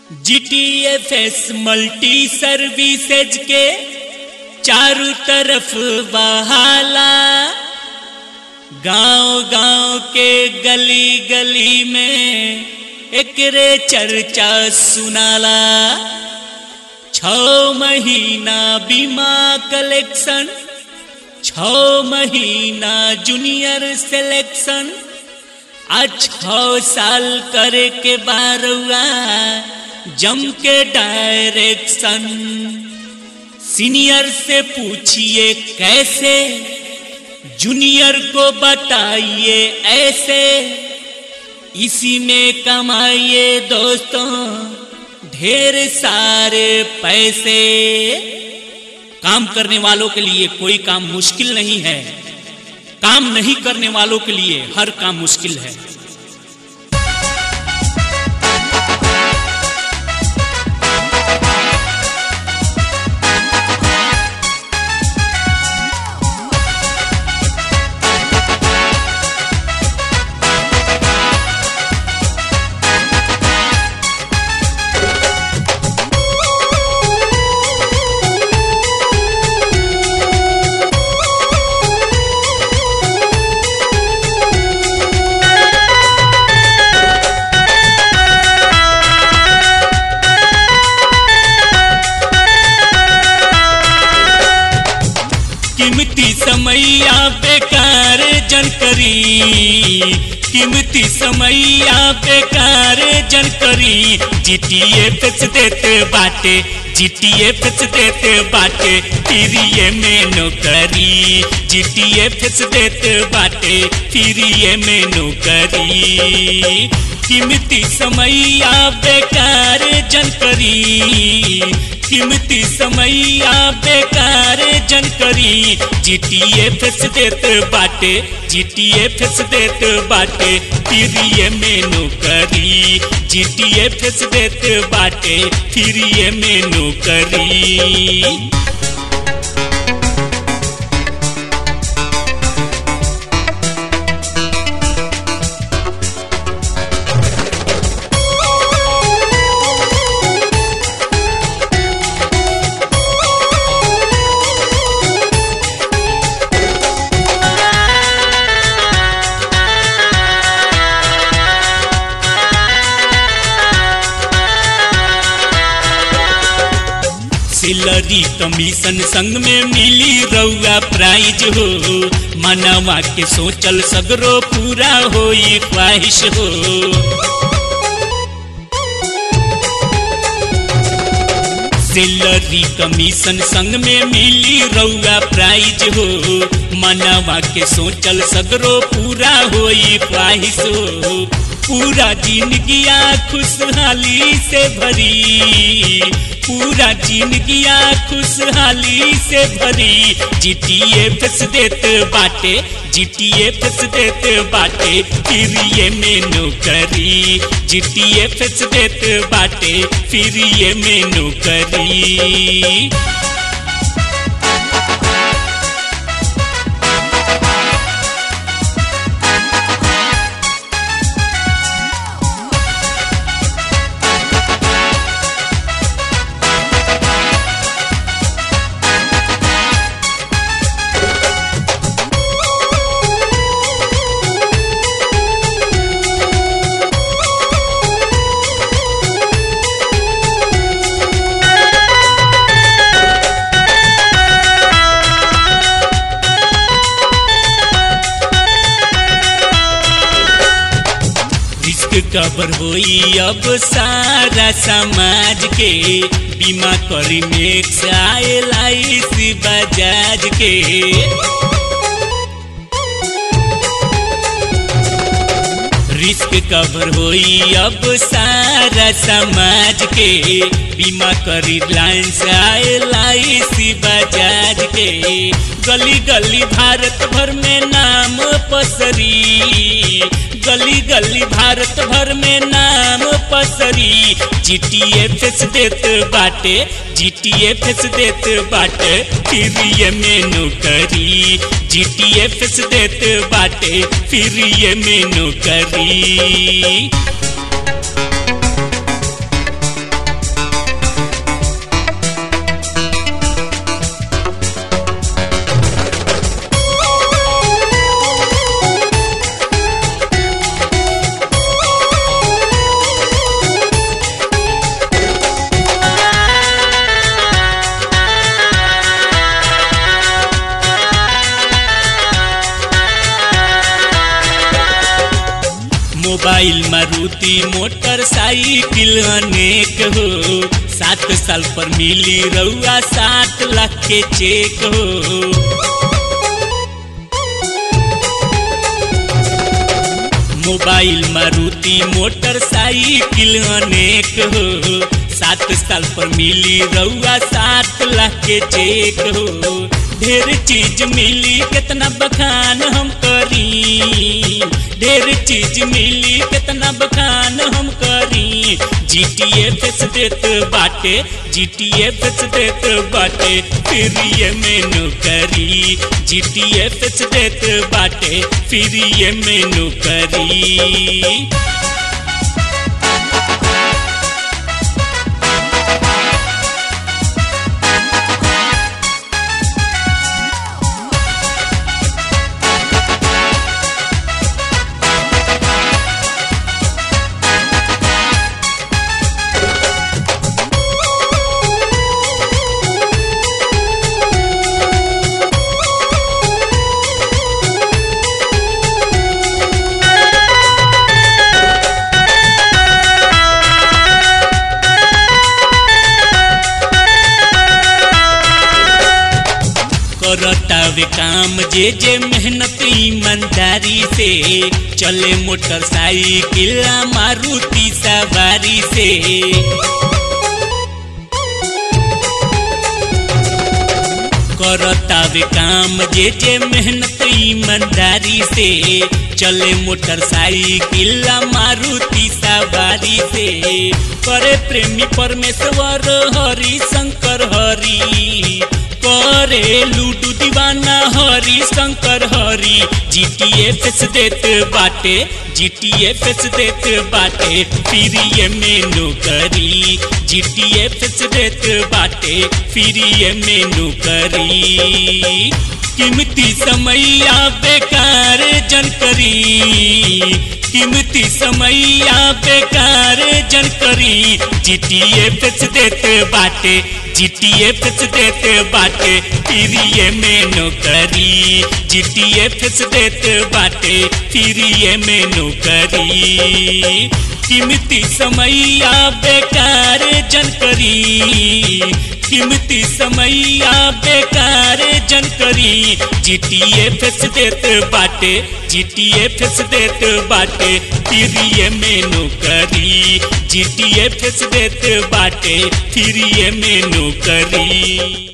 GTFS multi services के चारों तरफ बहाला गांव गांव के गली गली में एकरे चर्चा सुनाला छ महीना बीमा कलेक्शन छ महीना जूनियर सिलेक्शन आ छ साल करे के बारवा जम के डायरेक्शन सीनियर से पूछिए कैसे जूनियर को बताइए ऐसे इसी में कमाइए दोस्तों ढेर सारे पैसे काम करने वालों के लिए कोई काम मुश्किल नहीं है काम नहीं करने वालों के लिए हर काम मुश्किल है कीमती समैया बेकार जन करी कीमती समैया बेकार जन करी जीटीए फेच देते बाटे जीटीए फेच देते बाटे फिरिए में नौकरी जीटीए फेच देते बाटे फिरिए में नौकरी कीमती समैया बेकार जन करी कीमती समैया बेकार जन करी जीटीए फेस देत बाटे जीटीए फेस देत बाटे फिरिए में नौकरी जीटीए फेस देत बाटे फिरिए में नौकरी सिलरी कमीशन संग में मिली रउआ प्राइज हो मनवा के सोचल सगरो पूरा होई ख्वाहिश हो सिलरी कमीशन संग में मिली रउआ प्राइज हो मनवा के सोचल सगरो पूरा होई ख्वाहिश हो पूरा जिंदगिया खुशहाली से भरी पूरा जिंदगिया खुशहाली से भरी जीटीए फस देत बाटे जीटीए फस देत बाटे फिर ये में नौकरी जीटीए फस देत बाटे फिर ये में नौकरी रिस्क कवर होई अब सारा समाज के बीमा करी मेक्स आयल आईसी बजाज के रिस्क कवर होई अब सारा समाज के बीमा करी लाइन्स आयल आईसी बजाज के गली गली भारत भर में नाम पसरी गली गली भारत भर में नाम पसरी जीटीए फेस देत बाटे जीटीए फेस देत बाटे फिर ये में नौकरी जीटीए फेस देत बाटे फिर ये में नौकरी मारुति मोटरसाइकिल अनेक हो सात साल पर मिली रउआ सात लाख के चेक हो मोबाइल मारुति मोटरसाइकिल अनेक हो सात साल पर मिली रउआ सात लाख के चेक हो ढेर चीज मिली कितना बखान हम करी ढेर चीज मिली कितना बखान हम करी जी टी एफ देत बाटे जी टी एफ देत बाटे फिर ये मेनू करी जी टी एफ देत बाटे फिर ये मेनू करी करतावे काम जे जे मेहनत ईमानदारी से चले मोटरसाइकिल मारुति सवारी से करतावे काम जे जे मेहनत ईमानदारी से चले मोटरसाइकिल मारुति सवारी से करे प्रेमी परमेश्वर हरि शंकर हरि करे लूडू दीवाना हरि शंकर हरि जी टी एफ देत बाटे जी टी एफ देत बाटे फिर ये मेनू करी जी टी एफ देत बाटे फिर ये मेनू करी कीमती समैया बेकार जन करी कीमती समैया बेकार जन करी जी टी एफ देत बाटे जी टी एफ देत बाटे फिर ये मेनू करी जी टी एफ देत बाटे फिर ये मेनू करी कीमती समैया बेकार जन करी कीमती समैया बेकार जन करी जी टी एफ देत बाटे जी टी एफ देत बाटे फिर ये मेनू करी जी टी एफ देत बाटे फिर ये मेनू करी